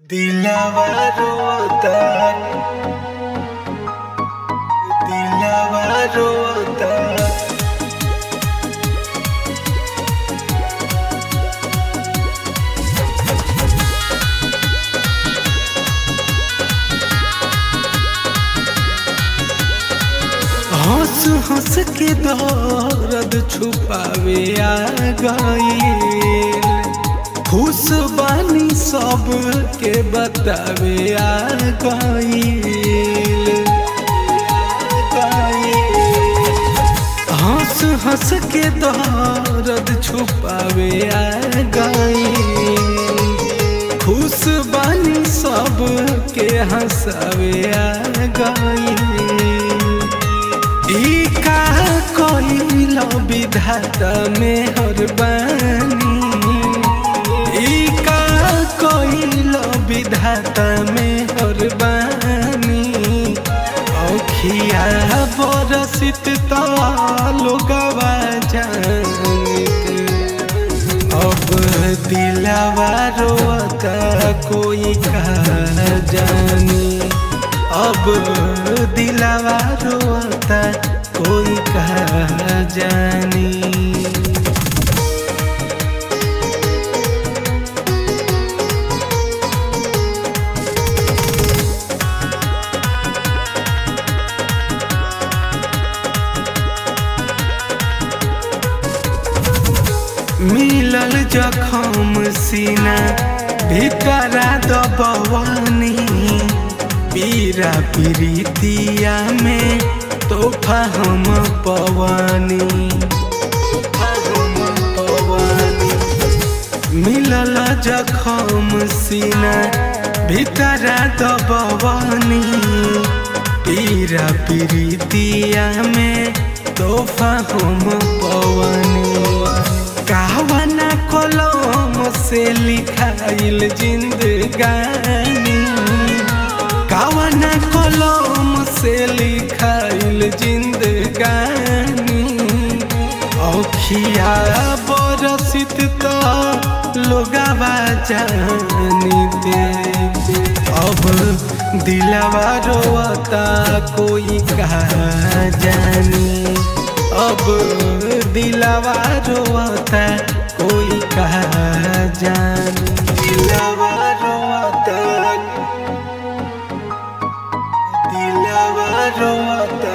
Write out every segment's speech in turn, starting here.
दिलवा रोता दिलवा रोता हंस हंस के दर्द छुपावे आ गईल खुश बानी सब के बतावे आ गईल हंस हंस के दर्द छुपावे आ गईल खुश बानी सब के हंसावे आ गईल ई का कोइल विधाता में हर बानी ई का कोइल विधाता में हर बानी औखिया बरसित लोगवा जानत अब दिलवा रोता कोई का जानी अब दिलवा रोता कोई कहा जानी मिलल जखम सीना भीतरा दबवानी पीरा प्रीतिया में तोहफा हम पवानी तोहफा हम पवानी मिलल जखम सीना भीतरा दबवानी पीरा प्रीतिया में तोहफा हम पवानी कहवाना कलम से लिखाइल जिंदगानी कावना कलम से लिखाइल जिंदगानी औखिया बरसित तो लोगवा जानिते अब दिलवा रोता कोई कहा जानी अब दिलवा रोता कोई कहा जानी दिलवा रोता दिलवा रोता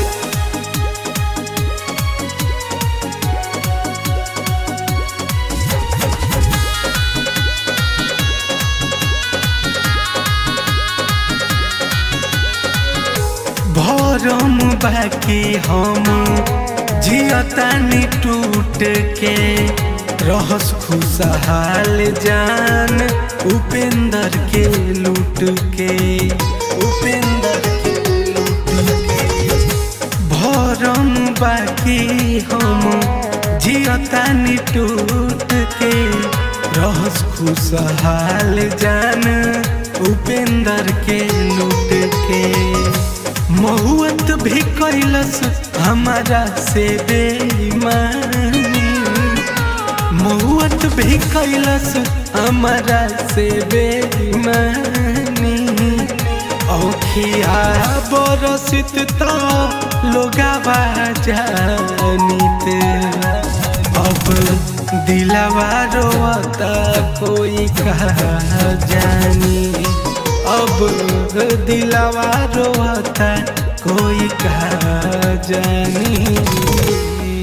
भरम बाकी हम जियतानी टूट के रहस खुशहाल जान उपेंद्र के लूट के उपेंद्र के लूट के भरम बाकी हम जियतानी टूट के रहस खुशहाल जान उपेंद्र के लूट के महुअत भी कैलस हमारा से बेईमानी महुअत भी कैलस हमारा से बेईमानी औखिया बरसित तो लोगवा जानित अब दिलवा रोता कोई कहा जानी अब दिलवा रोता कोई कहा जानी